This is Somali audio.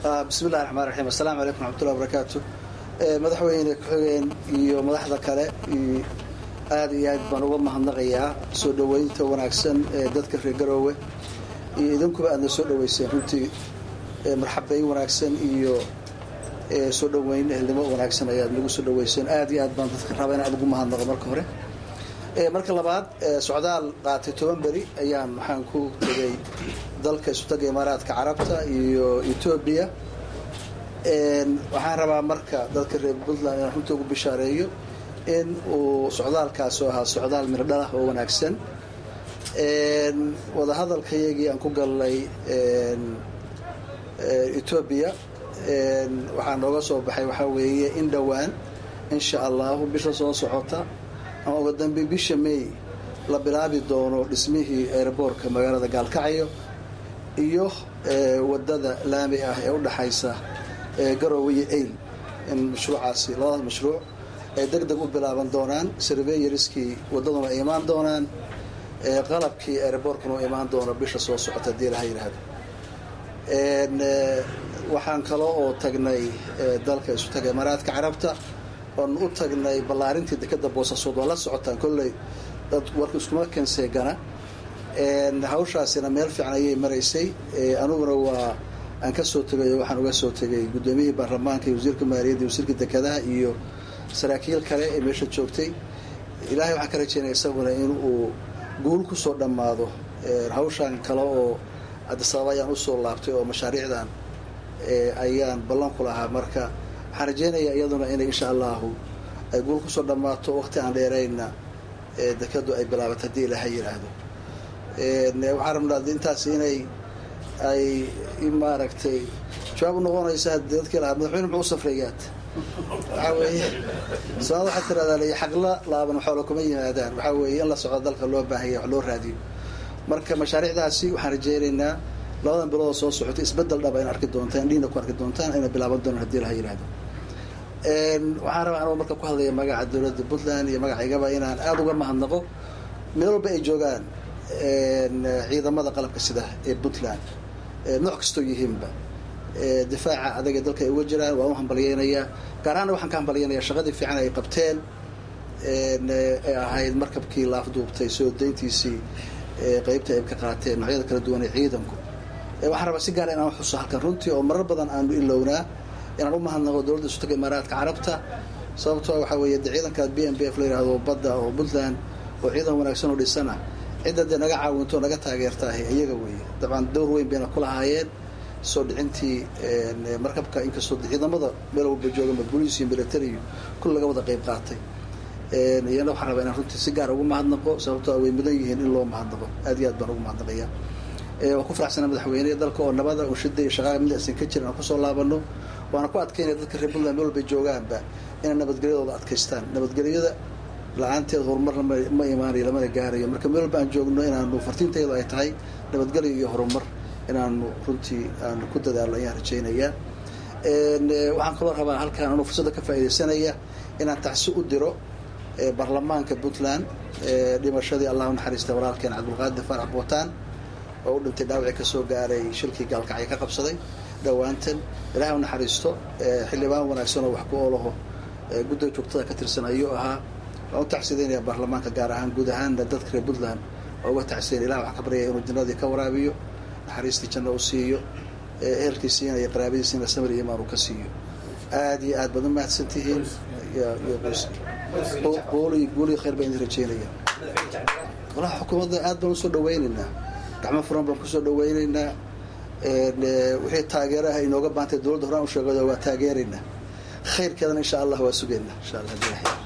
bismi illahi raxmaan raxiim assalaamu calaykum raxmatullahi barakaatu madaxweyne ku-xigeen iyo madaxda kale aad iyo aad baan uga mahadnaqayaa soo dhoweynta wanaagsan ee dadka reer garoowe iyo idinkuba aadna soo dhoweyseen runtii marxabeyn wanaagsan iyo soo dhoweyn ehelnimo wanaagsan ayaad nagu soo dhoweyseen aad iyo aad baan dadka raba in aad ugu mahadnaqo marka hore marka labaad socdaal qaatay toban beri ayaan waxaan ku tegay dalka isutaga imaaraadka carabta iyo etoobiya waxaan rabaa marka dadka reer puntland inaan runta ugu bishaareeyo in uu socdaalkaas oo ahaa socdaal mirdhalah oo wanaagsan wadahadalkayagii aan ku galnay etoobiya waxaa nooga soo baxay waxaa weeye in dhowaan insha allahu bisha soo socota ama uga dambe bisha may la bilaabi doono dhismihii aeroboortka magaalada gaalkacyo iyo wadada laami ah ee udhaxaysa garoowe iyo ayl in mashruucaasi labadaas mashruuc ay deg deg u bilaaban doonaan surveyariskii wadaduna ay imaan doonaan qalabkii aeroboortkuna u imaan doono bisha soo socota hadii laha yidhaahdo waxaan kalo oo tagnay dalka isu taga imaaraadka carabta oon u tagnay ballaarintii dekeda boosaasood waa la socotaan kolley dad warka iskuma kenseegana hawshaasina meel fiican ayay maraysay aniguna waa aan ka soo tegay waxaan uga soo tegay guddoomiyihii baarlamaanka iyo wasiirka maaliyadda iyo wasiirka dekedaha iyo saraakiil kale ee meesha joogtay ilaahay waxaan ka rajeynaya isaguna in uu guul kusoo dhammaado hawshaan kale oo adisababa ayaan usoo laabtay oo mashaariicdan ayaan ballan ku lahaa marka waxaan rajeynayaa iyaduna inay insha allahu ay guul kusoo dhammaato waqti aan dheerayna dekadu ay bilaabato haddii ilaaha yidhaahdo waxaan rabnaa intaas inay ay maaragtay jawaab unoqonaysa dadkii lahaa madaxweyne muxuu u safrayaad waxaa weeye soomaalida waxaa tiradaa xaqla laaban xoola kuma yimaadaan waxaa weeye in la socdo dalka loo baahanya wax loo raadiyo marka mashaariicdaasi waxaan rajeynaynaa labadan biloodoo soo socota isbedel dhaba in arki doontaan indhiina ku arki doontaan ayna bilaaban doonaan hadii laha yidhahdo waxaan rabaa anuu marka ku hadlaya magaca dowladda puntland iyo magacaygaba inaan aada uga mahadnaqo meel walba ay joogaan ciidamada qalabka sida ee puntland nooc kastoo yihiinba difaaca adaga dalka ay uga jiraan waan u hambalyeynayaa gaar ahaana waxaan ka hambalyeynayaa shaqadii fiican ay qabteen ee ahayd markabkii laafduubtay soo dayntiisii qeybta ay ka qaateen noocyada kala duwan ee ciidanku waxaan rabaa si gaara inaan xuso halkan runtii oo marar badan aanu ilownaa inaan u mahadnaqo dowladda isu taga imaaraadka carabta sababtoo waxaa weeye de ciidanka b m b f la yihahdo badda oo puntland oo ciidan wanaagsan oo dhisana cidda dee naga caawinto naga taageertaahay iyaga weeye dabcan dowr weyn bayna ku lahaayeen soo dhicintii markabka inkastoo ciidamada meel walba joogama boliis iyo military kul laga wada qeyb qaatay iyana waxaan rabaa inaan runtii si gaar ugu mahadnaqo sababtoo way mudan yihiin in loo mahadnaqo aad iyo aad baan ugu mahadnaqaya waan ku faraxsanaa madaxweyneha dalka oo nabada unshida iyo shaqaaga mid aysan ka jirin aan kusoo laabano waana ku adkaynaya dadka reer puntland meel walbay joogaanba inay nabadgelyadooda adkaystaan nabadgelyada la-aanteed horumarna ma imaanayo lamana gaarayo marka meel walba aan joogno inaanu fartiintayadu ay tahay nabadgelyo iyo horumar inaanu runtii aanu ku dadaalno ayaan rajaynayaa waxaan kaloo rabaa halkaan anuu fursadda ka faaidaysanaya inaan tacsi u diro baarlamaanka puntland dhimashadii allah unaxariista walaalkeen cabdulqaadir faarax bootaan oo u dhintay dhaawacii kasoo gaaray shilkii gaalkacyo ka qabsaday dhowaantan ilaah u naxariisto xildhibaan wanaagsan oo wax ku oolaho guddiga joogtada ka tirsan ayuu ahaa waan u tacsidaynaya baarlamaanka gaar ahaan guud ahaanna dadka reer puntland oo uga tacsidayn ilah wax ka baryaya inuu jannadii ka waraabiyo naxariistii janno u siiyo ehelkiisiina iyo qaraabadiisiina samir iyo imaan uu ka siiyo aad iyo aad baad u mahadsan tihiin guuli guuliyo khayr baan idin rajeynaya walaha xukuumadda aad baan usoo dhaweynaynaa gacmo furan baan kusoo dhaweynaynaa wixii taageeraha inooga baantay dowladda horaan u sheegado waa taageeraynaa khayrkeedana insha allah waa sugaynaa insha allah